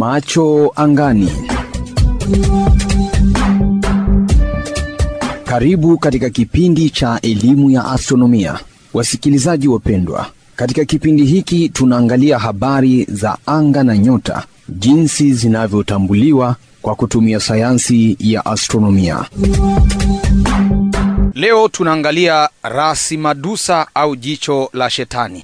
Macho angani. Karibu katika kipindi cha elimu ya astronomia, wasikilizaji wapendwa. Katika kipindi hiki tunaangalia habari za anga na nyota, jinsi zinavyotambuliwa kwa kutumia sayansi ya astronomia. Leo tunaangalia rasi madusa au jicho la shetani.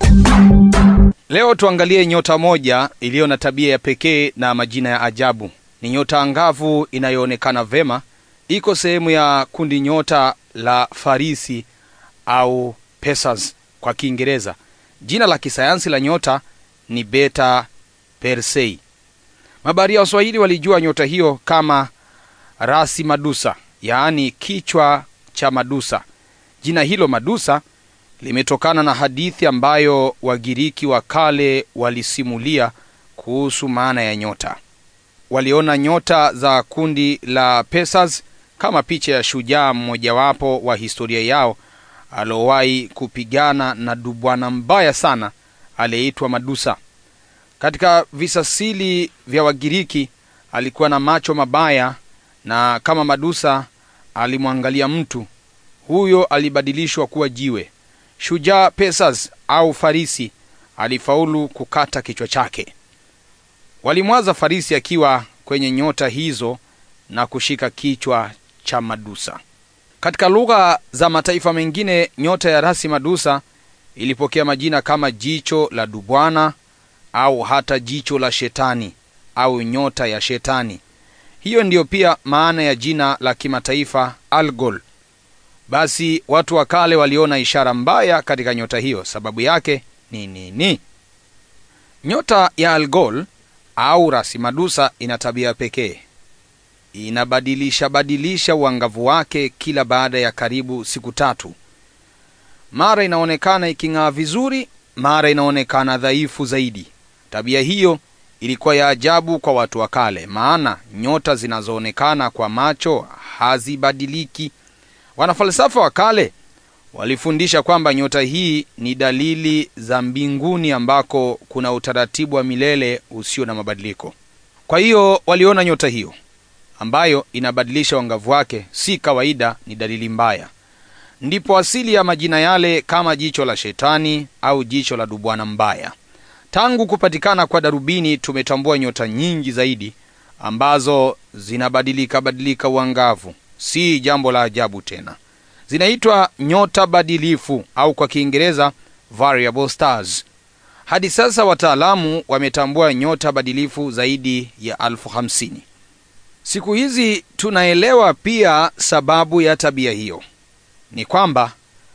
Leo tuangalie nyota moja iliyo na tabia ya pekee na majina ya ajabu. Ni nyota angavu inayoonekana vema, iko sehemu ya kundi nyota la Farisi au Pesas kwa Kiingereza. Jina la kisayansi la nyota ni Beta Persei. Mabaharia wa Swahili walijua nyota hiyo kama rasi madusa, yaani kichwa cha Madusa. Jina hilo Madusa limetokana na hadithi ambayo Wagiriki wa kale walisimulia kuhusu maana ya nyota. Waliona nyota za kundi la Pesas kama picha ya shujaa mmojawapo wa historia yao aliowahi kupigana na dubwana mbaya sana aliyeitwa Madusa. Katika visasili vya Wagiriki alikuwa na macho mabaya, na kama Madusa alimwangalia mtu huyo alibadilishwa kuwa jiwe. Shujaa Pesas au Farisi alifaulu kukata kichwa chake. Walimwaza Farisi akiwa kwenye nyota hizo na kushika kichwa cha Madusa. Katika lugha za mataifa mengine, nyota ya rasi Madusa ilipokea majina kama jicho la dubwana au hata jicho la shetani au nyota ya shetani. Hiyo ndiyo pia maana ya jina la kimataifa Algol. Basi watu wa kale waliona ishara mbaya katika nyota hiyo. Sababu yake ni nini? Nyota ya Algol au rasi Madusa ina tabia pekee, inabadilisha badilisha uangavu wake kila baada ya karibu siku tatu. Mara inaonekana iking'aa vizuri, mara inaonekana dhaifu zaidi. Tabia hiyo ilikuwa ya ajabu kwa watu wa kale, maana nyota zinazoonekana kwa macho hazibadiliki. Wanafalsafa wa kale walifundisha kwamba nyota hii ni dalili za mbinguni ambako kuna utaratibu wa milele usio na mabadiliko. Kwa hiyo waliona nyota hiyo ambayo inabadilisha uangavu wake si kawaida, ni dalili mbaya. Ndipo asili ya majina yale kama jicho la shetani au jicho la dubwana mbaya. Tangu kupatikana kwa darubini tumetambua nyota nyingi zaidi ambazo zinabadilika badilika uangavu. Si jambo la ajabu tena, zinaitwa nyota badilifu au kwa Kiingereza variable stars. Hadi sasa wataalamu wametambua nyota badilifu zaidi ya elfu hamsini. Siku hizi tunaelewa pia sababu ya tabia hiyo ni kwamba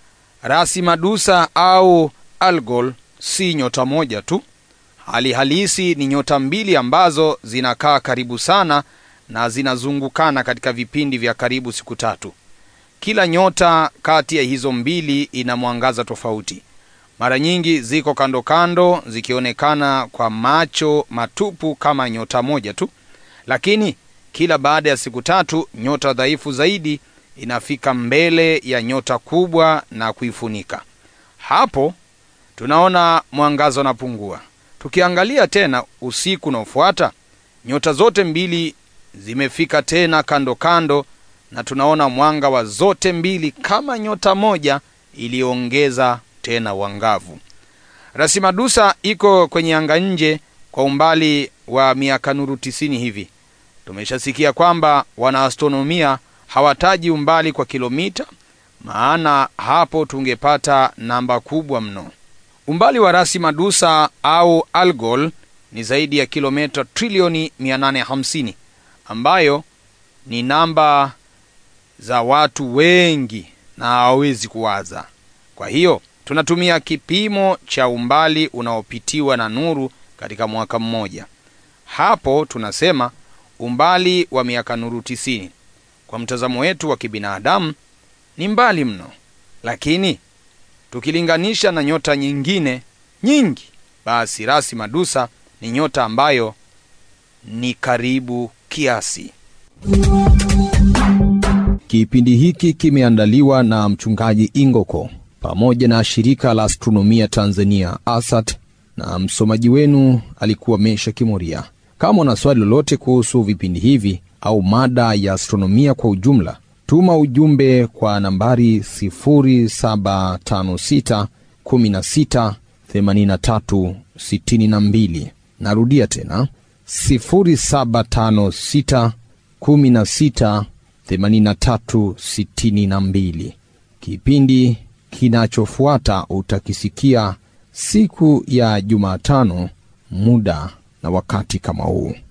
rasi Madusa au Algol si nyota moja tu. Hali halisi ni nyota mbili ambazo zinakaa karibu sana na zinazungukana katika vipindi vya karibu siku tatu. Kila nyota kati ya hizo mbili ina mwangaza tofauti. Mara nyingi ziko kando kando, zikionekana kwa macho matupu kama nyota moja tu, lakini kila baada ya siku tatu nyota dhaifu zaidi inafika mbele ya nyota kubwa na kuifunika. Hapo tunaona mwangaza unapungua. Tukiangalia tena usiku unaofuata, nyota zote mbili zimefika tena kando kando, na tunaona mwanga wa zote mbili kama nyota moja iliyoongeza tena uangavu. Rasi Madusa iko kwenye anga nje kwa umbali wa miaka nuru tisini hivi. Tumeshasikia kwamba wanaastronomia hawataji umbali kwa kilomita, maana hapo tungepata namba kubwa mno. Umbali wa rasi Madusa au Algol ni zaidi ya kilomita trilioni 850 ambayo ni namba za watu wengi na hawawezi kuwaza. Kwa hiyo tunatumia kipimo cha umbali unaopitiwa na nuru katika mwaka mmoja. Hapo tunasema umbali wa miaka nuru tisini. Kwa mtazamo wetu wa kibinadamu ni mbali mno, lakini tukilinganisha na nyota nyingine nyingi, basi rasi Madusa ni nyota ambayo ni karibu kiasi. Kipindi hiki kimeandaliwa na mchungaji Ingoko pamoja na shirika la astronomia Tanzania ASAT, na msomaji wenu alikuwa Mesha Kimoria. Kama una swali lolote kuhusu vipindi hivi au mada ya astronomia kwa ujumla, tuma ujumbe kwa nambari 0756 16 83 62. Narudia tena 0756 16 83 62. Kipindi kinachofuata utakisikia siku ya Jumatano, muda na wakati kama huu.